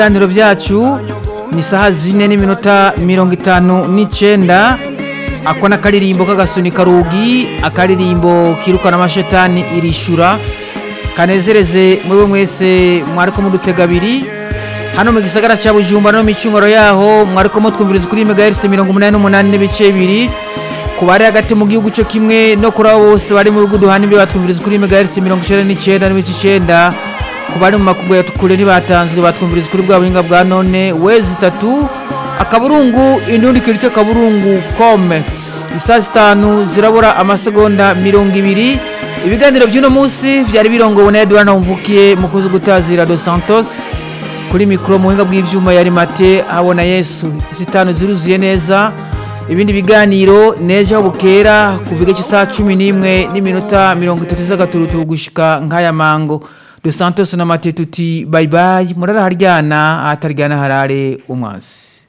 ibiganiro byacu ni saha zine n'iminota mirongo itanu n'icyenda ako ni akaririmbo k'agasunika rugi akaririmbo kirukana amashetani irishura kanezereze mwewe mwese mwariko mudutega abiri hano mu gisagara cya bujumba no mu micungoro yaho mwariko mutwumviriza kuri megahertz mirongo umunani n'umunani n'ibice bibiri ku bari hagati mu gihugu cyo kimwe no kuri abo bose bari mu bihugu duhana imbibe batwumviriza kuri megahertz mirongo icyenda n'icyenda n'ibice icyenda ku bari mu makungu ya kure ntibatanzwe batwumviriza kuri bwa buhinga bwa none wezi itatu akaburungu indundi kirite kaburungu kome isaa zitanu zirabura amasegonda mirongo ibiri ibiganiro by'uno munsi byari birongowe na edouard mvukiye mukozi gutazira dos santos kuri mikoro mu buhinga bw'ibyuma yari mate habona yesu zitanu ziruzuye neza ibindi biganiro neje aho bukera kuva igice saa cumi n'imwe n'iminota mirongo itatu z'agaturutu gushika nk'aya mango dos santos na mate tuti bayibayi murara haryana ahataryana harare umwansi